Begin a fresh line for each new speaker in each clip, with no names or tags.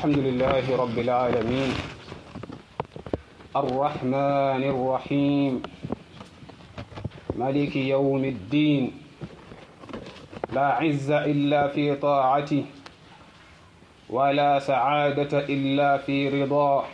الحمد لله رب العالمين الرحمن الرحيم مالك يوم الدين لا عز إلا في طاعته ولا سعادة إلا في رضاه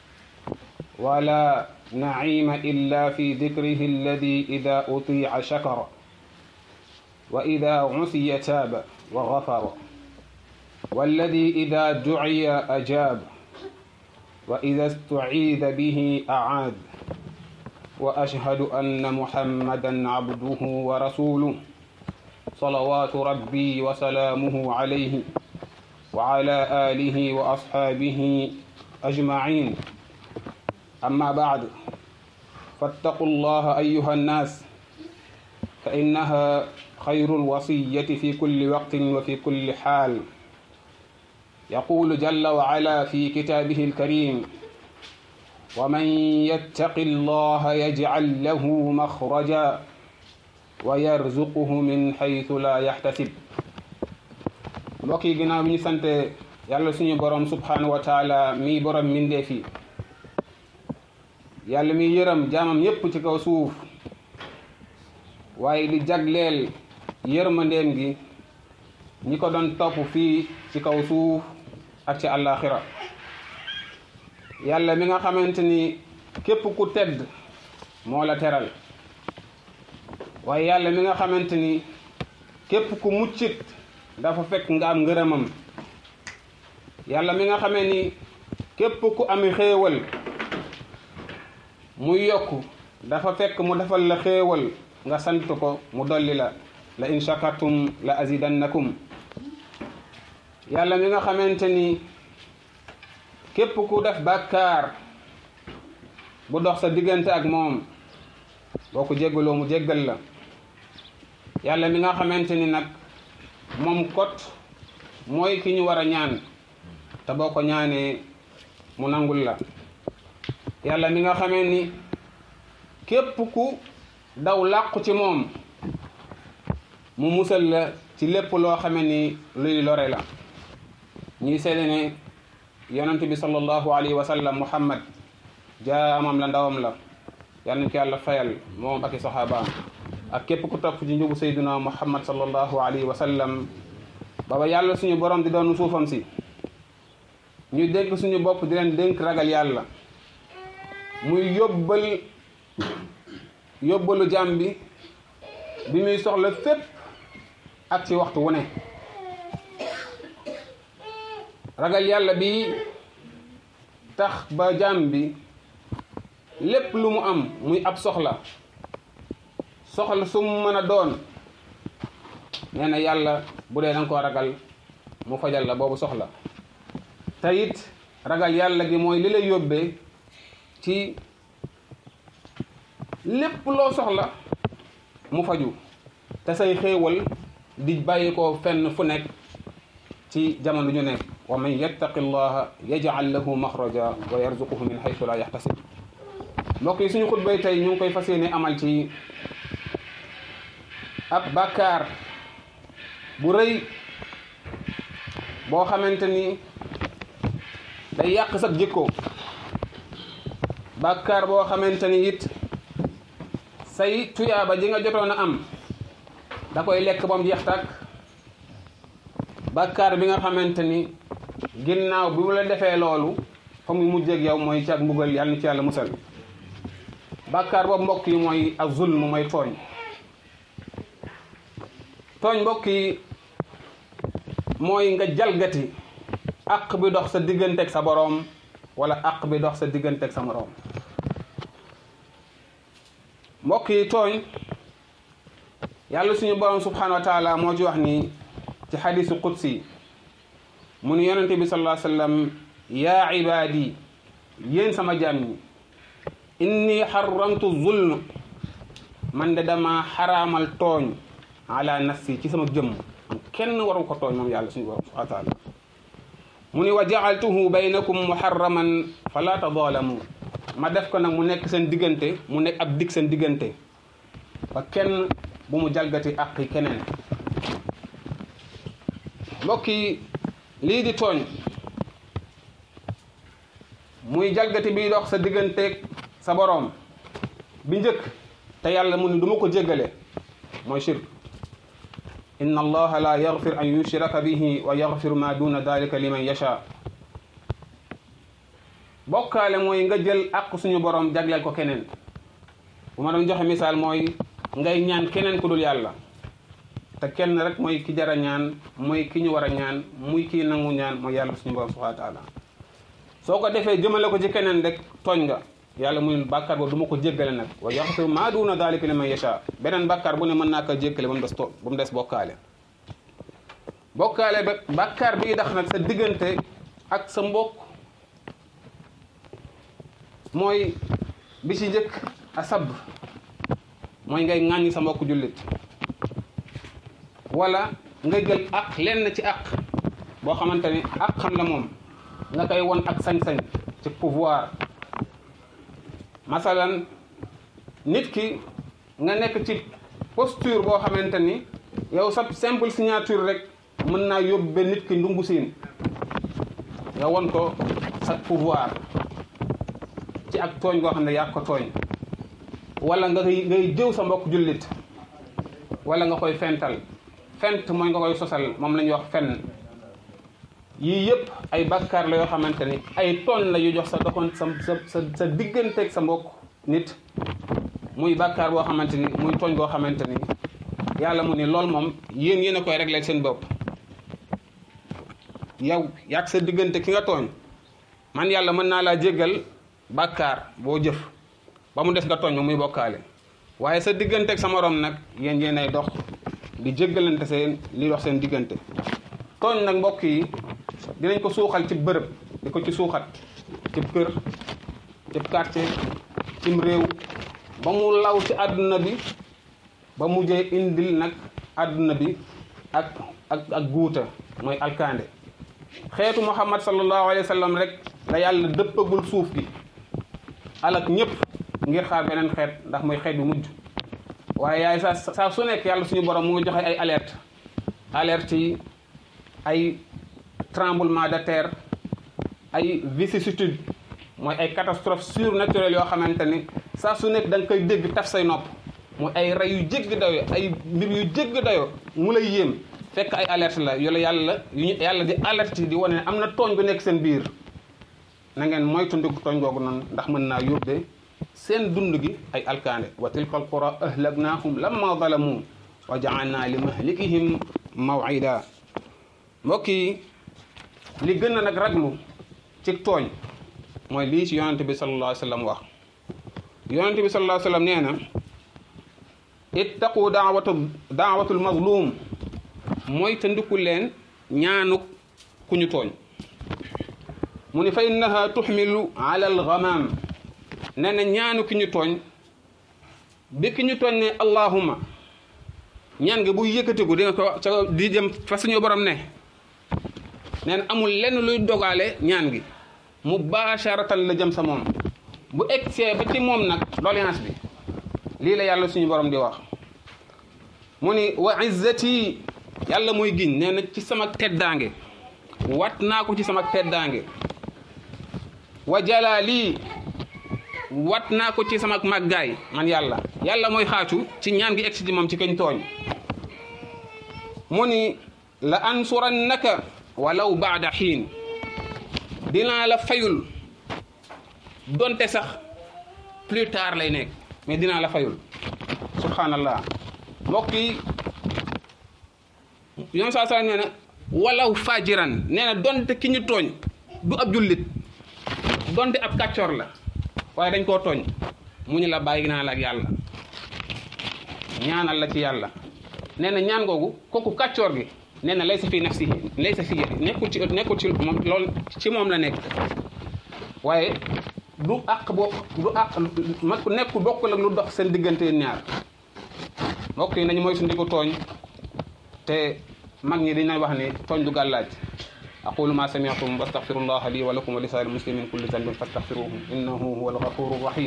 ولا نعيم إلا في ذكره الذي إذا أطيع شكر وإذا عصي تاب وغفر والذي إذا دعي أجاب وإذا استعيذ به أعاد وأشهد أن محمدا عبده ورسوله صلوات ربي وسلامه عليه وعلى آله وأصحابه أجمعين أما بعد فاتقوا الله أيها الناس فإنها خير الوصية في كل وقت وفي كل حال يقول جل وعلا في كتابه الكريم ومن يتق الله يجعل له مخرجا ويرزقه من حيث لا يحتسب mbokk yi ginnaaw bi ñu sante yàlla suñu borom subhanahu wa taala mii borom mindee fi yàlla mi yërëm jaamam yépp ci kaw suuf waaye di jagleel yërmandeem gi ñi ko doon topp fii ci kaw suuf ak ci àllaaxira yàlla mi nga xamante ni képp ku tedd moo la teral waaye yàlla mi nga xamante ni képp ku muccit dafa fekk nga am ngërëmam yàlla mi nga xamee ni képp ku ami xéewal muy yokk dafa fekk mu defal la xéewal nga sant ko mu dolli la la in shakartum la azidannakum yàlla mi nga xamante ni képp ku def bàkkaar bu dox sa diggante ak moom boo ko jéggaloo mu jéggal la yàlla mi nga xamante ni nag moom kot mooy ki ñu war a ñaan te boo ko ñaanee mu nangul la yàlla mi nga xamee ni képp ku daw làqu ci moom mu musal la ci lépp loo xamee ni luy lore la ñuy seede ne yonent bi sallallahu alayhi wa sallam muhammad jaamam la ndawam la yal nañ ko yàlla fayal moom ak i saxaabaam ak képp ku topp ci njubu sayduna muhammad sallallahu alayhi wa sallam baba yàlla suñu borom di doon suufam si ñu dénk suñu bopp di leen dénk ragal yàlla muy yóbbal yóbbalu jàmm bi bi muy soxla fépp ak ci waxtu wu ne ragal yàlla bi tax ba jàmm bi lépp lu mu am muy ab soxla soxla su mu mën a doon nee na yàlla bu dee danga koo ragal mu fajal la boobu soxla te it ragal yàlla gi mooy li lay yóbbee ci lépp loo soxla mu faju te say xéewal di bàyyi ko fenn fu nekk ci jamono ñu nekk wa man yattaqi llaha yaj'al lahu maxraja wa yarzuquhu min haythu la yaxtasib mbokk yi suñu xutbay tey ñu ngi koy fas yéene amal ci ab bàkkaar bu rëy boo xamante ni day yàq sag jikko bàkkaar boo xamante ni it say tuyaaba ji nga jotoon a am da koy lekk ba mu jeex tàkk bàkkaar bi nga xamante ni ginnaaw bi mu la defee loolu fa muy mujjee ak yow mooy ci ak mbugal yàlla na ci yàlla musal bàkkaar boobu mbokk yi mooy ak zulm mooy tooñ tooñ mbokk yi mooy nga jalgati àq bi dox sa digganteeg sa boroom wala àq bi dox sa digganteeg sa moroom mbokk yi tooñ yàlla suñu boroom subhanahu wa taala moo ci wax ni ci xadisu qudsi mu ni yonente bi sallallahu alayhi wasallam yaa ibaadi yéen sama jaam ñi inni xaramtu zulm man de dama xaraamal tooñ ala nafsi ci sama jëmm am kenn waru ko tooñ moom yàlla suñu borom subhanahu wa taala mu ni wa jaaltuhu baynakum muharraman fala tadalamu ma def ko nag mu nekk seen diggante mu nekk ab dig seen diggante ba kenn bu mu jalgati àqi keneen mbokk yi lii di tooñ muy jalgati bi dox sa digganteeg sa boroom bi njëkk te yàlla mu ni du ma ko jéggale mooy shirk inna allaha la yaxfir an yushraka bihi wa yaxfir ma duna dalika liman yasha bokkaale mooy nga jël àq suñu borom jagleel ko keneen bu ma doon joxe misaal mooy ngay ñaan keneen ku dul yàlla te kenn rek mooy ki jara ñaan mooy ki ñu war a ñaan muy kii nangu ñaan mooy yàlla suñu borom subhanahu wa taala soo ko defee jëmale ko ci keneen rek tooñ nga yàlla muy bàkkaar boobu du ma ko jéggale nag wa yaxfir maa duuna dalika liman yasha beneen bàkkaar bu ne mën naa ko jéggale ba mu des to ba mu des bokkaale bokkaale ba bàkkaar bii dax nag sa diggante ak sa mbokk mooy bi ci njëkk asab mooy ngay ŋàññi sa mbokk jullit wala nga jël ak lenn ci ak boo xamante ni ak xam la moom nga koy won ak sañ-sañ ci pouvoir masalan nit ki nga nekk ci posture boo xamante ni yow sa simple signature rek mën naa yóbbe nit ki ndungu siin nga won ko sa pouvoir ci ak tooñ goo xam ne yaa ko tooñ wala nga ngay jëw sa mbokk jullit wala nga koy fental fent mooy nga koy sosal moom la ñuy wax fenn yii yëpp ay bàkkaar la yoo xamante ni ay tooñ la yu jox sa doxoon sa sa sa digganteeg sa mbokk nit muy bàkkaar boo xamante ni muy tooñ goo xamante ni yàlla mu ni lool moom yéen yéen a koy réglé seen bopp yow yàgg sa diggante ki nga tooñ man yàlla mën naa laa jéggal bàkkaar boo jëf ba mu des nga tooñ ma muy bokkaale waaye sa digganteeg sa morom nag yéen yéen ay dox di jéggalante seen li dox seen diggante tooñ nag mbokk yi dinañ ko suuxal ci bërëb di ko ci suuxat ci kër ci quartier cim réew ba mu law ci àdduna bi ba mujjee indil nag àdduna bi ak ak ak guuta mooy alkaande xeetu muhammad sallallahu alayhi wa sallam rek da yàlla dëppagul suuf gi alak ñëpp ngir xaar beneen xeet ndax mooy xeet bi mujj waaye yaay saa saa su nekk yàlla suñu borom mu ngi joxe ay alerte alerte yi ay tremblement de terre ay vicissitude mooy ay catastrophe surnaturelle yoo xamante ni saa su nekk da nga koy dégg taf say nopp mooy ay rey yu jégg dayo ay mbir yu jégg dayo mu lay yéem fekk ay alerte la yola yàlla yu ñu yàlla di alerte di wane ne am na tooñ bu nekk seen biir na ngeen moytandiku tooñ googu noonu ndax mën naa yóbbee seen dund gi ay alkaande wa tilka alqura ahlaknahum lamma zalamu wa jaalna li mahlikihim mawida mbokk yi li gën a nag raglu ci tooñ mooy lii ci yonente bi sallallahu alayhi wa sallam wax yonente bi sallallahu alayhi wa sallam nee na ittaqu daawatu daawatul mazlum mooy te ndiku leen ñaanuk ku ñu tooñ mu ni fa innaha tuxmilu ala algamam nee na ñaanu ki ñu tooñ bi ki ñu tooñ ne allahuma ñaan nga buy yëkkatiku di nga ko ca di jëm fa suñu borom ne nee na amul lenn luy dogaale ñaan gi mu baasharatan la jëm sa moom bu egsee ba ci moom nag doléance bi lii la yàlla suñu borom di wax mu ni wa izzati yàlla mooy giñ nee na ci sama teddaange wat naa ko ci sama teddaange wa jalaali wat naa ko ci sama màggaay man yàlla yàlla mooy xaatu ci ñaan gi egsi ci moom ci kañ tooñ mu ni la ansurannaka walaw baada xiin dinaa la fayul donte sax plus tard lay nekk mais dinaa la fayul subhanallah mbokk yi yoon saa saa nee na walaw fajiran nee na donte ki ñu tooñ du ab jullit donte ab kàccoor la waaye dañ koo tooñ mu ñu la bàyyi naa la ak yàlla ñaanal la ci yàlla nee na ñaan googu kooku kàccoor gi nee na laysa fi nafsi laysa fi nekkul ci nekkul ci moom loolu ci moom la nekk waaye du àq boo du àq ma nekkul bokkul ak lu dox seen diggante ñaar mbokk yi nañu mooy suñu ko tooñ te mag ñi dañ wax ne tooñ du gàllaaj aqulu ma sami'tum wastaghfirullaha li wa lakum wa li sa'iril muslimin kulli dhanbin fastaghfiruhu innahu huwal ghafurur rahim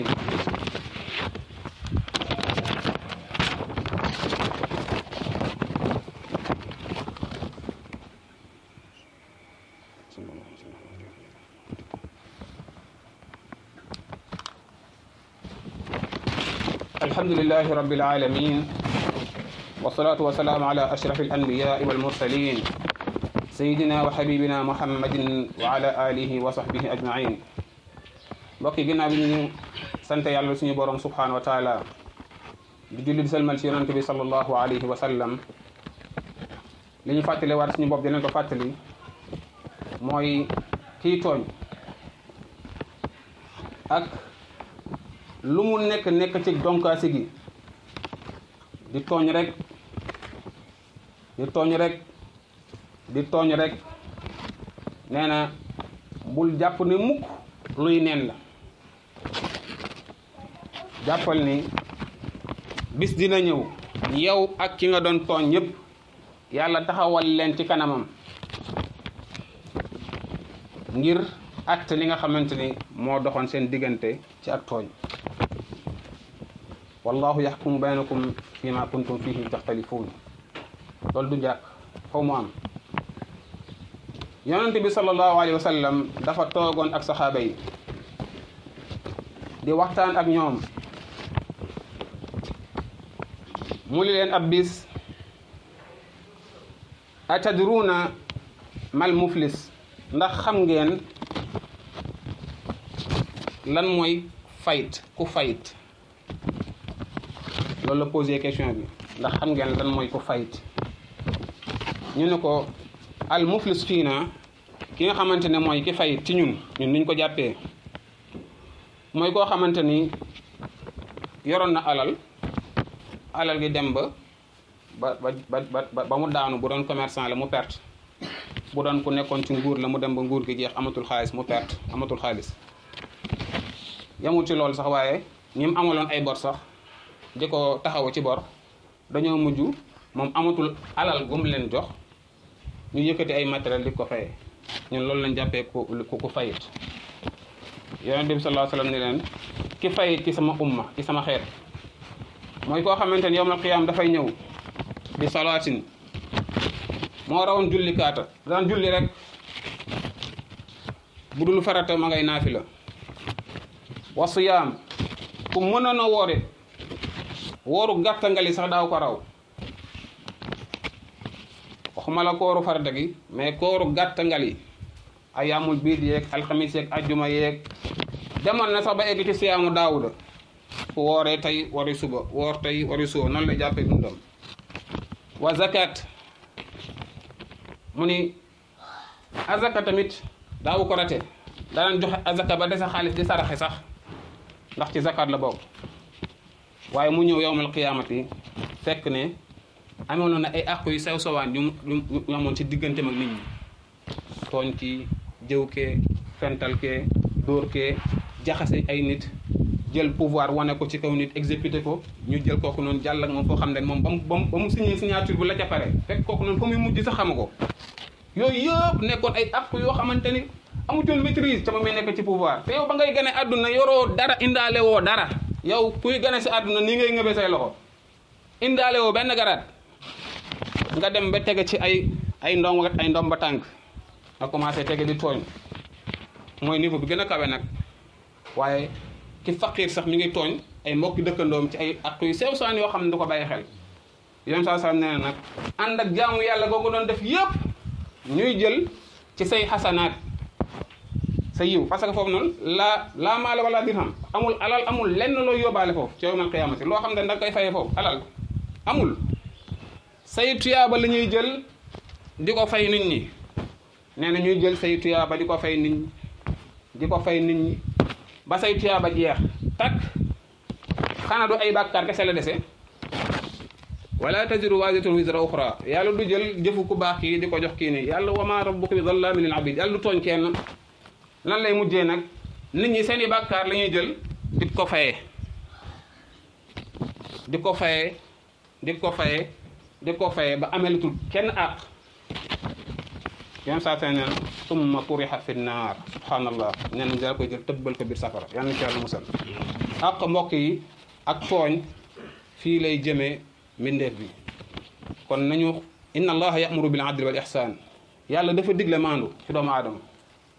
الحمد لله رب العالمين والصلاة والسلام على أشرف الأنبياء والمرسلين سيدنا وحبيبنا محمد وعلى آله وصحبه أجمعين mbokk yi ginnaaw bi ñu sant yàlla suñu borom subhanahu wa taala di julli di salmal ci yonante bi sallallahu alayhi wa sallam li ñu fàttali waat suñu bopp dinañ ko fàttali mooy kii tooñ ak lu mu nekk nekk ci donkaasi gi di tooñ rek di tooñ rek di tooñ rek nee na bul jàpp ne mukk luy neen la jàppal ni bis dina ñëw yow ak ki nga doon tooñ yépp yàlla taxawal leen ci kanamam ngir acte li nga xamante ni moo doxoon seen diggante ci ak tooñ wallahu yaxkumu baynakum fi ma kuntum fihi taxtalifuun loolu du njàkk foo mu am yonente bi sallallahu alayhi wa sallam dafa toogoon ak saxaaba yi di waxtaan ak ñoom mu li leen ab bis atadruuna mal muflis ndax xam ngeen lan mooy fayit ku fayit loolu la posé question bi ndax xam ngeen lan mooy ku fayit ñu ne ko al muflis fii na ki nga xamante ne mooy ki fayit ci ñun ñun niñ ko jàppee mooy koo xamante ni yoroon na alal alal gi dem ba ba ba ba ba mu daanu bu doon commerçant la mu perte bu doon ku nekkoon ci nguur la mu dem ba nguur gi jeex amatul xaalis mu perte amatul xaalis yamul ci loolu sax waaye ñi mu amaloon ay bor sax di ko taxawu ci bor dañoo mujj moom amatul alal gu mu leen jox ñu yëkkati ay matériel di ko fayee ñun loolu lañ jàppee ku ku fayit yonent bi sallallahu alayhi wasallam ni leen ki fayit ci sama umma ci sama xeet mooy koo xamante ni yawmal qiyaam dafay ñëw di salaatin moo rawoon julli kaata daan julli rek bu dul farata ma ngay naafi la wa siyaam ku mënoon a woore wooru gàttangali sax daaw ko raw waxuma la kooru farata gi mais kooru gàttangali ayaamul biid yeeg alxamis yeeg ajjuma yeeg demoon na sax ba egg ci siyaamu daawuda fu wooree tey wari suba woor tey wari suba noonu lay jàppee dundam wa zakat mu ni azaka tamit daawu ko rate daan joxe azaka ba dese xaalis di saraxe sax ndax ci zakat la bokk waaye mu ñëw yowmal qiyaamati fekk ne amoon na ay àqu yu sew sowaan yu ñu amoon ci digganteem ak nit ñi tooñ kii jëw kee fental kee dóor kee jaxase ay nit jël pouvoir wane ko ci kaw nit exécuté ko ñu jël kooku noonu jàll ak moom foo xam ne moom ba mu ba mu signé signature bu la ca pare fekk kooku noonu fa muy mujj sax xamu ko yooyu yëpp nekkoon ay àq yoo xamante ni amutoon maîtrise ca ba muy nekk ci pouvoir te yow ba ngay gane àdduna yoroo dara indaale woo dara yow kuy gane si àdduna nii ngay ngëbee say loxo indaale woo benn garaat nga dem ba tege ci ay ay ndom ay ndom ba tànk nga commencé tege di tooñ mooy niveau bi gën a kawe nag waaye ki faqiir sax mi ngi tooñ ay mbokki dëkkandoom ci ay ak yu sew saan yoo xam ne du ko bàyyi xel yoon saa saa nee na nag ànd ak jaamu yàlla googu doon def yëpp ñuy jël ci say xasanaat sa yiw parce que foofu noonu laa laa maala wala dirham amul alal amul lenn looy yóbbaale foofu ci yawmal qiyaamati loo xam ne da nga koy fayee foofu alal amul say tuyaaba la ñuy jël di ko fay nit ñi nee na ñuy jël say tuyaaba di ko fay nit ñi di ko fay nit ñi ba say tuyaaba jeex takk xanaa du ay bàkkaar kese la dese wala taziru waziratun wizra uxra yàlla du jël jëfu ku baax kii di ko jox kii nii yàlla wa ma rabbuka bi zallamin lil abid yàlla du tooñ kenn lan lay mujjee nag nit ñi seen i bàkkaar la ñuy jël di ko fayee di ko fayee di ko fayee di ko fayee ba amelatul kenn àq yoon saa seen neen summa turiha fi naar subhanallah nee nañ dara koy jël tëbbal ko biir safara yal na ci yàlla musal àq mbokk yi ak tooñ fii lay jëmee mbindeef bi kon nañu inna allaha ya'muru bil adli wal ihsan yàlla dafa digle maandu ci doomu aadama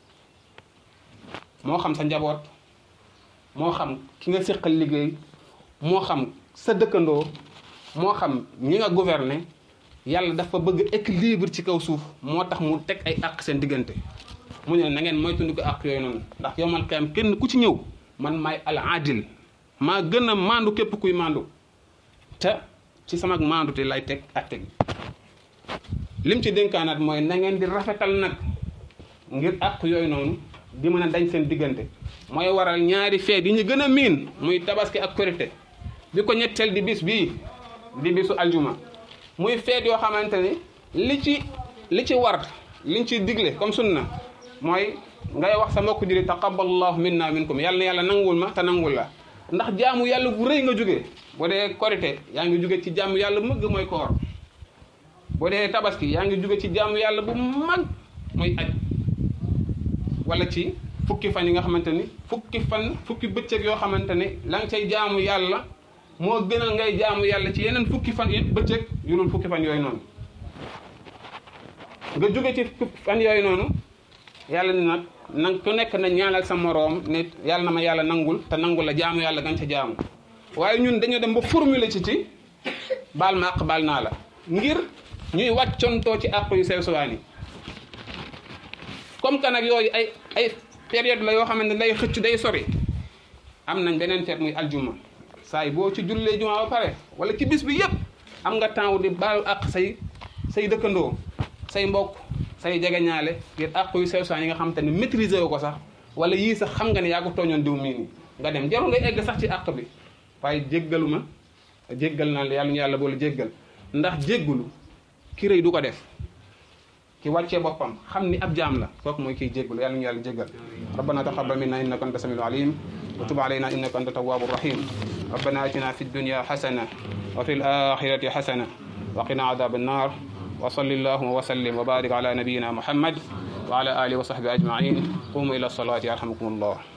moo xam sa njaboot moo xam ki nga séqal liggéey moo xam sa dëkkandoo moo xam ñi nga gouverner yàlla dafa bëgg équilibre ci kaw suuf moo tax mu teg ay àq seen diggante mu ne na ngeen moytundi ko àq yooyu noonu ndax yow man kayam kenn ku ci ñëw man maay al adil maa gën a maandu képp kuy maandu te ci sama maandu te lay teg atte gi lim ci dénkaanaat mooy na ngeen di rafetal nag ngir àq yooyu noonu di mën a dañ seen diggante mooy waral ñaari feet yi ñu gën a miin muy tabaski ak korite bi ko ñetteel di bis bii di bisu aljuma muy feet yoo xamante ni li ci li ci war liñ ci digle comme sunna mooy ngay wax sa mbokk juri taqabbalallahu minna minkum yàlla na yàlla nangul ma te nangul la ndax jaamu yàlla bu rëy nga jóge boo dee korite yaa ngi jóge ci jaamu yàlla mëgg mooy koor boo dee tabaski yaa ngi jóge ci jaamu yàlla bu mag muy aj wala ci fukki fan yi nga xamante ni fukki fan fukki bëccëg yoo xamante ni la nga cay jaamu yàlla moo gënal ngay jaamu yàlla ci yeneen fukki fan yi bëccëg yu dul fukki fan yooyu noonu nga jóge ci fukki fan yooyu noonu yàlla ni nag na ku nekk na ñaanal sa moroom nit yàlla na ma yàlla nangul te nangul la jaamu yàlla gan ca jaamu waaye ñun dañoo dem ba formuler ci ci baal ma àq baal naa la ngir ñuy wàccontoo ci àq yu sew sewaan yi comme que nag yooyu ay ay période la yoo xamante ne day xëcc day sori am nañ beneen feet muy aljuma saa yi boo ci jullee juma ba pare wala ci bis bi yëpp am nga temps wu di baal àq say say dëkkandoo say mbokk say jegeñaale ngir àq yu sew sewaan yi nga xamante ne maîtriser wu ko sax wala yii sax xam nga ne yaa ko tooñoon diw mii nii nga dem jarul nga egg sax ci àq bi waaye jéggalu ma jéggal naa la yàlla ñu yàlla boole jéggal ndax jéggalu ki rëy du ko def ki wàccee boppam xam ni ab jaam la kooku mooy kiy jéggalu yàlla ñu yàlla jéggal rabbana taqabbal minna innaka anta samiul alim wa tub alayna innaka anta tawwabu rahim rabbana atina fi dunya hasana wa fil akhirati hasana wa qina adhab an-nar wa salli allahumma wa sallim wa barik ala nabiyyina muhammad wa ala alihi wa sahbihi ajma'in qumu ila salati yarhamukum allah